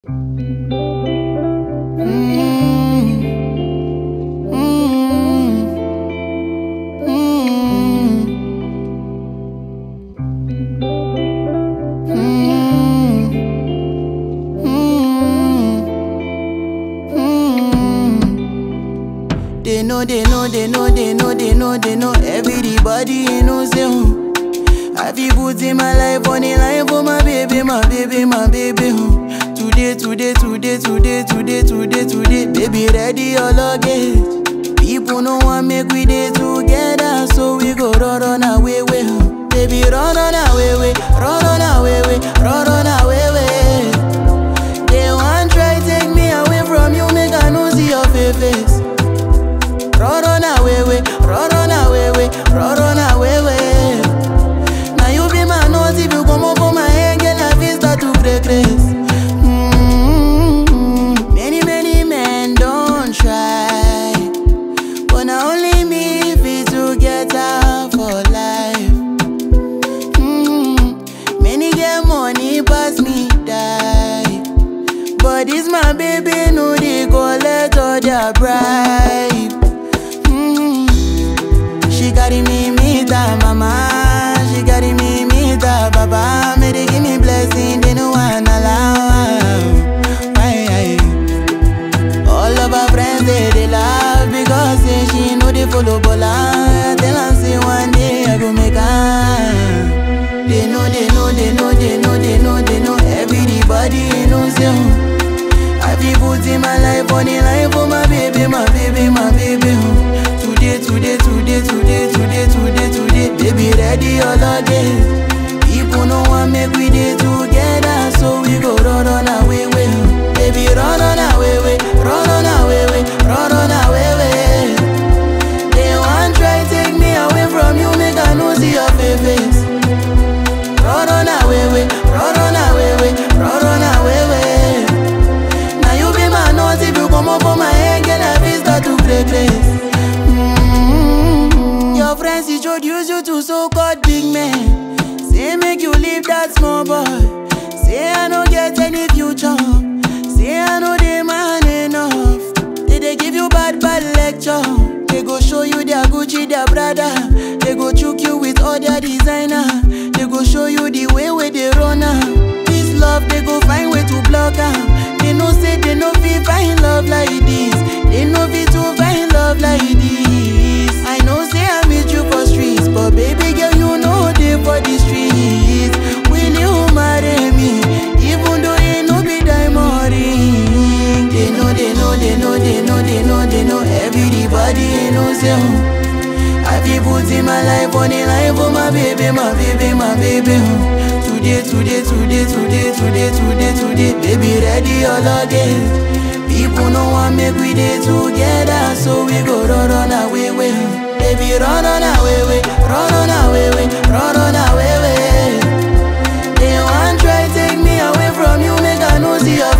They know, they know, they know, they know, they know, they know. Everybody you know say hmm. I feel put in my life on the line for my baby, my baby, my baby. hmm. Today, today, today, today, today, today, today, baby, ready all luggage. People know want make we day together, so we go run on our way, way. huh. Baby, run on our way, way, run on our way, way, run on our way, way. They want try take me away from you, make I no see your fa- face. Run on away, way, run on away, way, run on away, way. Now you be my nose if you come up for my head, girl, I feel start to break grace. Mm-hmm. Many, many men don't try, but now only me fit to get out for life. Mm-hmm. Many get money pass me die. But this my baby, no, they collect all their bribe. Mm. She carry me, meet her mama. She carry me, meet her papa. May they give me blessing, they no one allow. Why, why? All of her friends, they, they laugh because say she know they follow Bola. Tell her, say one day I go make her. They know, they know, they know, they know, they know, they know. Everybody knows you. I feel put in my life on the line for my baby, my baby, my baby. oh. Today, today, today, today, today, today, today, baby, ready all again. People know want make we day together, so we go run on our way, way. oh. Baby, run on our way, way, run on our way, way, run on our way, way. They want try take me away from you, make I no see your fa- face. Run on away, way, run on away, way, run on away, way. Now you be my nose if you come up for my head, girl, I feel start to play place. Mm-hmm. Your friends introduce you to so-called big men. Say make you leave that small boy. Say I no get any future. Say I know they man enough. They they give you bad bad lecture. They go show you their Gucci, their Prada. They go choke you with all their designer. They go show you the way where they run am. This love they go find way to block am. They know say they no fit find love like this. They no fit to find love like this. I know say I meet you for streets, but baby girl you know they for the streets. Will you marry me? Even though you no be diamond ring. They know, they know, they know, they know, they know, they know. Everybody knows you. I feel put in my life on the line for my baby, my baby, my baby. oh. Today, today, today, today, today, today, today, baby, ready all again. People know want make we day together, so we go run on our way, way. Baby, run on our way, way, run on our way, way, run on our way, way. They want try take me away from you, make I no see your